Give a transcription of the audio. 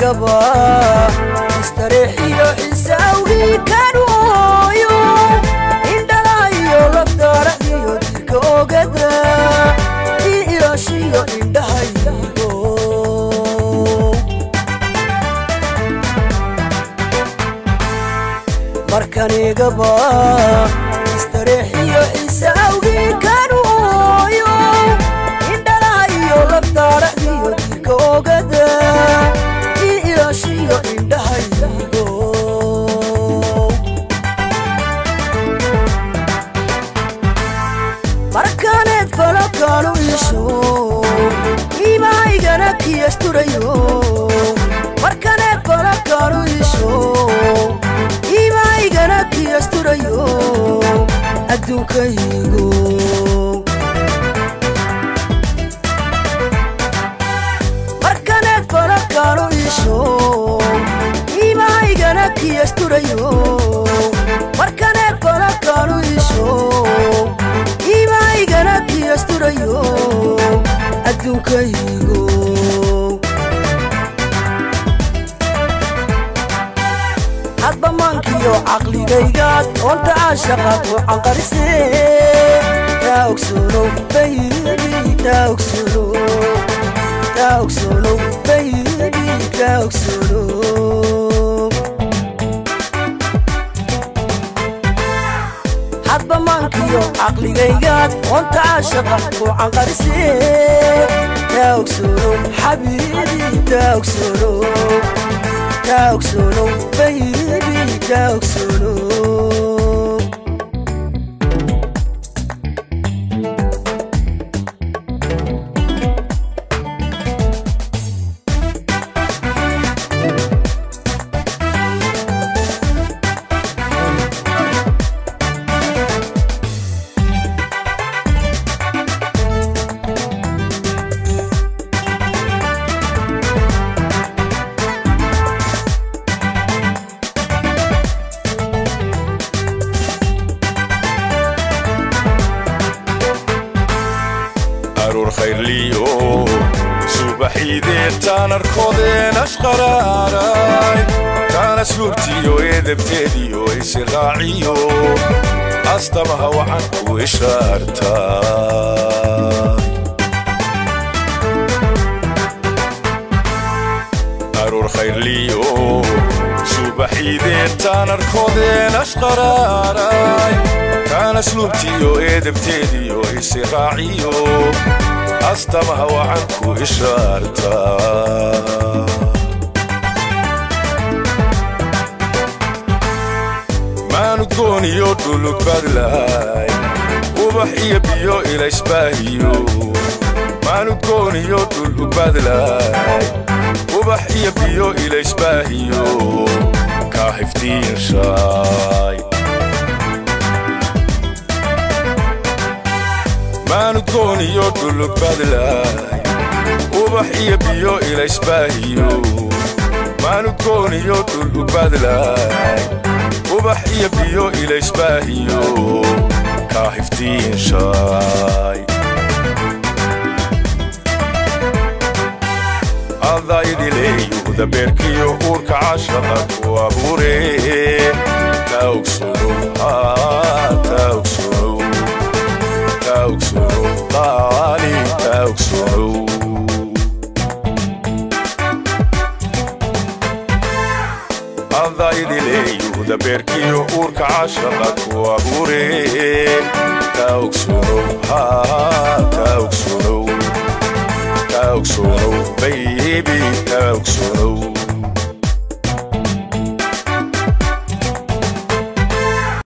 markanigaba istareexiyo xisaawgii kanooyo indhalayo laftaara iyo dirka ogada ii ilaashiyo indhahaygo markanigaba istareexiyo xisaawgii kanooyo indhalayo laftaara iyo dirka ogada ii ilaashiyo indhahaygo markaneed falakaanu iisho iimahaygana kiyasturayo markaneed falakaanu iisho iimahaygana kiyasturayo adduunkaygo markaneed falakaanu iisho iimahaygana kiyasturayo markaneed falakaanu iisho iimahaygana kiyasturayo adduunkaygo hadba maankiyo caqligaygaad oonta caashaqaad oo canqarise taa ogsoonow baybi taa ogsoonow taa ogsoonow baybi taa ogsoonow hadba maankiyo caqligaygaad oonta caashaqa oo canqarise taa ogsoonow xabiibi taa ogsoonow taa ogsoonow baybi taa ogsoonow aruur khayrliyo subaxiidee taan arkoodeen ashqaraaray taan asluubtiyo eedabteediyo isiraaciyo astamaha wacan ku ishaartaa aruur khayrliyo subaxiidee taan arkoodeen ashqaraaray kaan asluubtiyo eedabteediyo isiraaciyo astamaha wacan ku ishaartaa maanud gooniyo dhulug badlahay ubax iyo biyo ilaysbaahiyo maanud gooniyo dhulug badlahay ubax iyo biyo ilaysbaahiyo kaa xifdiinshaay maanud gooniyo dhulug badlaay ubax iyo biyo ilaysbaahiyo maanud gooniyo dhulug badlaay ubax iyo biyo ilaysbaahiyo kaa xifdiinshaay adaydileeyuda beerkiyo uurka cashaqa ku abuure taa ogsoonow taa ogsoonow taa ogsoonow qaali taa ogsoonow adaydileeyuda beerkiyo uurka cashaqa ku abuure taa ogsoonow taa ogsoonow taa ogsoonow baybi taa ogsoonow